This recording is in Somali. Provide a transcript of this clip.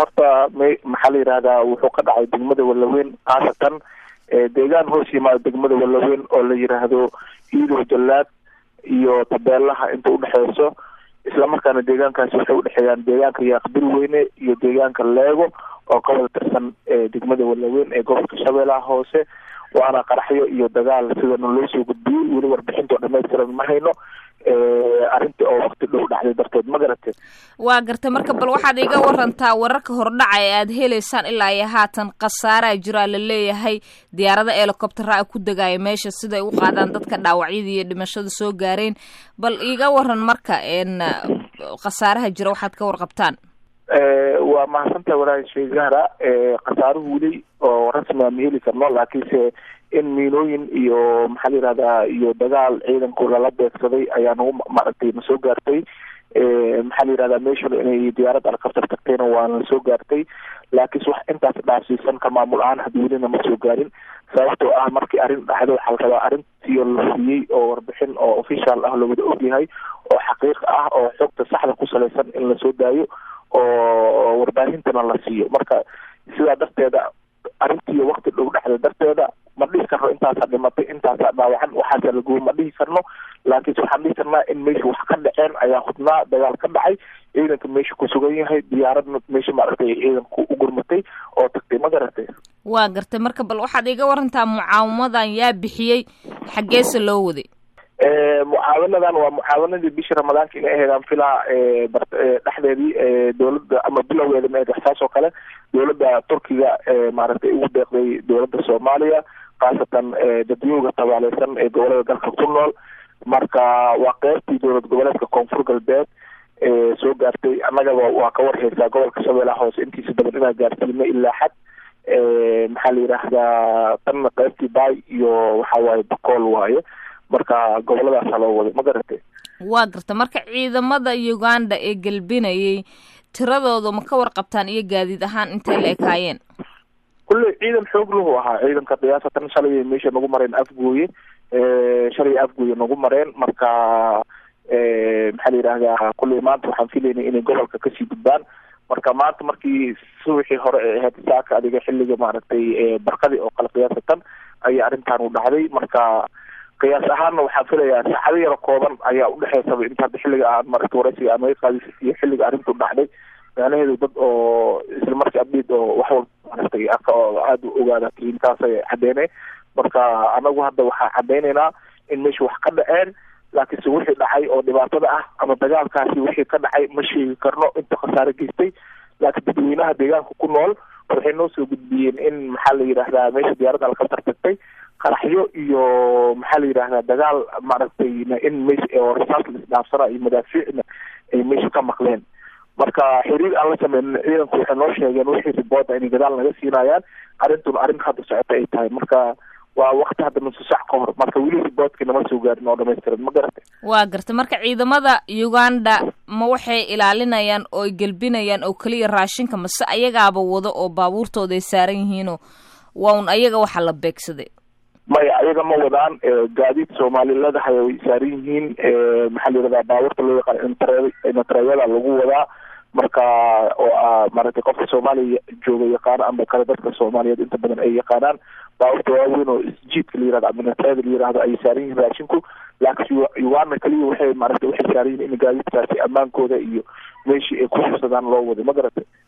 horta m maxaa la yidhahdaa wuxuu ka dhacay degmada walaweyn khaasatan deegaan hoos yimaada degmada walaweyn oo la yiraahdo iidow jallaad iyo tabeelaha inta udhexeyso islamarkaana deegaankaasi waxay udhexeeyaan deegaanka yaaqbil weyne iyo deegaanka leego oo ka wada tirsan degmada walaweyn ee gobolka shabeellaha hoose waana qaraxyo iyo dagaal sidana loo soo gudbiyey weli warbixinta oo dhamaystiran ma hayno arrintii oo wakti dhow dhacday darteed ma garatee waa gartay marka bal waxaad iga warantaa wararka hordhaca ee aada heleysaan ilaa iyo haatan khasaaraa jiraa la leeyahay diyaarada helicoptera a ku degaayo meesha siday u qaadaan dadka dhaawacyadii iyo dhimashada soo gaareen bal iga waran marka n khasaaraha jira waxaad ka warqabtaan waa mahadsantaha walaal sheekh zahra khasaaruhu weli oo rasmiga ma heli karno laakiinse in miinooyin iyo maxaa la yihahdaa iyo dagaal ciidanku lala beegsaday ayaa nagu maaragtay na soo gaartay maxaa la yihahdaa meeshan inay diyaarad alkaftar tagtayna waana soo gaartay laakiinse wax intaas dhaafsiisan ka maamul ahaan hadda welina ma soo gaarin sababtoo ah markii arrin dhacdo waxaa la rabaa arrintii la hubiyey oo warbixin oo official ah lowada ogyahay oo xaqiiq ah oo xogta saxda ku salaysan in lasoo daayo oo warbaahintana la siiyo marka sidaa darteeda arrintii wakti dhow dhexda darteeda ma dhihi karno intaasaa dhimatay intaasaa dhaawacan waxaasa laguy ma dhihi karno laakiinse waxaan dhihi karnaa in meesha wax ka dhaceen ayaa hubnaa dagaal ka dhacay ciidanka meesha ku sugan yahay diyaaradna meesha maaragtay ciidanku u gurmatay oo tagtay ma garatay waa gartay marka bal waxaad iga warantaa mucaawamadan yaa bixiyey xaggeese loo waday mucaawanadan waa mucaawanadii bishii ramadaanka inay ahaydaan filaa dhexdeedii dowladda ama bilowgeeda ma ahayd waxsaas oo kale dowladda turkiga maaragtay ugu deeqday dowladda soomaaliya khaasatan dadweyga tabaaleysan ee gobolada dalka ku nool marka waa qeybtii dowlad goboleedka koonfur galbeed soo gaartay annagaba waa ka warheysaa gobolka shabeellaha hoose intiisa badan inaa gaarsiino ilaa xad maxaa la yidhaahdaa tanna qeybtii baay iyo waxa waaye bakool waaye marka goboladaasa loo waday ma garatay waa garta marka ciidamada uganda ee gelbinayay tiradooda ma ka warqabtaan iyo gaadiid ahaan intay la ekaayeen kulley ciidan xoog lahu ahaa ciidanka qiyaasatan shalay meesha nagu mareen afgooye shalay afgooye nagu mareen marka maxaa la yidhahdaa kulley maanta waxaan filaynay inay gobolka kasii gudbaan marka maanta markii subaxii hore ee ahayd saaka adiga xilliga maaragtay barqadii oo kale qiyaasatan ayaa arrintan u dhacday marka qiyaas ahaanna waxaan filayaa saacado yaro kooban ayaa udhexeysaba inta hadda xilliga aan maaragtay waraysiga aan naga qaadis iyo xilliga arrintu dhacday macnaheedu dad oo isla markii abdiid oo wax walba maaragtay aada u ogaada intaasay caddeynay marka anagu hadda waxaan caddeynaynaa in meesha wax ka dhaceen laakiinse wixii dhacay oo dhibaatada ah ama dagaalkaasi wixii ka dhacay ma sheegi karno inta khasaare geystay laakiin dadweynaha deegaanka ku nool waxay noo soo gudbiyeen in maxaa la yidhahdaa meesha diyaaradda alkaftar tagtay qaraxyo iyo maxaa la yidhahdaa dagaal maaragtay in meesha oo rasaas la isdhaafsana iyo madaafiicna ay meesha ka maqleen marka xiriir aan la sameynin ciidanku waxay noo sheegeen wixii ribooda inay gadaal naga siinayaan arrintuna arrin hadda socota ay tahay marka waa wakti hadda nusu sac ka hor marka weli riboodkii nama soo gaarin oo dhamaystiran ma garatay waa gartay marka ciidamada uganda ma waxay ilaalinayaan oo ay gelbinayaan oo keliya raashinka mase ayagaaba wado oo baabuurtooda ay saaran yihiinoo waa un ayaga waxa la beegsaday maya ayaga ma wadaan gaadiid soomaaliladahay way saaran yihiin maxaa la yihahdaa baabuurta loo yaqaan intre inatreeyada lagu wadaa marka oo maaragtay qofka soomaaliya jooga yaqaano ama kale dadka soomaaliyeed inta badan ay yaqaanaan baabuurta waaweyn oo isjiidka la yirahdo ama inatreeda la yirahdo ayay saaran yihiin raashinku laakiin uganda kaliya waxay maaragtay waxay saaran yihiin in gaadiidkaasi ammaankooda iyo meeshii ay ku xursadaan loo waday ma garatay